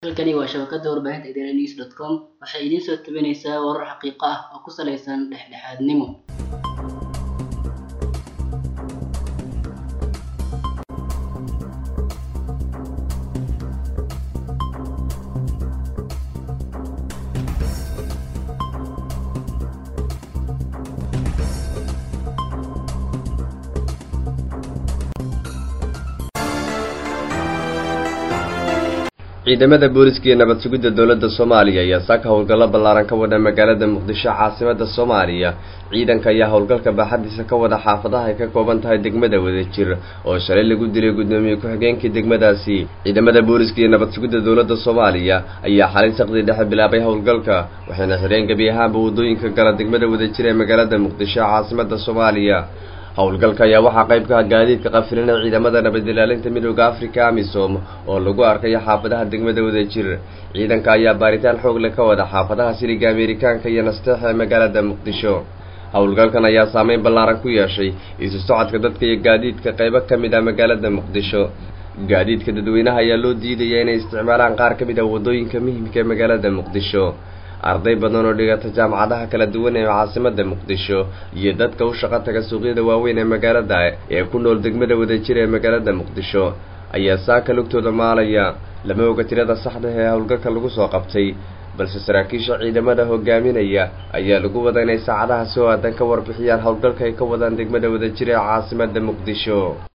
halkani waa shabakada warbaahinta idaaha news dot com waxay idiin soo tabinaysaa warar xaqiiqo ah oo ku saleysan dhexdhexaadnimo ciidamada booliska iyo nabad sugidda dowladda soomaaliya ayaa saaka howlgallo ballaaran ka wada magaalada muqdisho caasimada soomaaliya ciidanka ayaa howlgalka baaxadiisa ka wada xaafadaha ay ka kooban tahay degmada wadajir oo shalay lagu dilay gudoomiye ku-xigeenkii degmadaasi ciidamada booliska iyo nabad sugidda dowladda soomaaliya ayaa xalay saqdii dhexe bilaabay howlgalka waxayna xireen gebi ahaanba waddooyinka gala degmada wadajir ee magaalada muqdisho caasimada soomaaliya howlgalka ayaa waxaa qayb ka ah gaadiidka qafilinay ciidamada nabad ilaalinta midooda africa amisom oo lagu arkayo xaafadaha degmada wadajir ciidanka ayaa baaritaan xoog leh ka wada xaafadaha siliga ameerikaanka iyo nasteexa ee magaalada muqdisho howlgalkan ayaa saameyn ballaaran ku yeeshay isu socodka dadka iyo gaadiidka qaybo ka mid ah magaalada muqdisho gaadiidka dadweynaha ayaa loo diidaya inay isticmaalaan qaar ka mid ah waddooyinka muhimka ee magaalada muqdisho arday badan oo dhigata jaamacadaha kala duwan ee caasimada muqdisho iyo dadka u shaqo taga suuqyada waaweyn ee magaalada ee ku nool degmada wadajir ee magaalada muqdisho ayaa saaka lugtooda maalaya lama oga tirada saxda ee howlgalka lagu soo qabtay balse saraakiisha ciidamada hogaaminaya ayaa lagu wada inay saacadaha soo aadan ka warbixiyaan howlgalka ay ka wadaan degmada wadajir ee caasimada muqdisho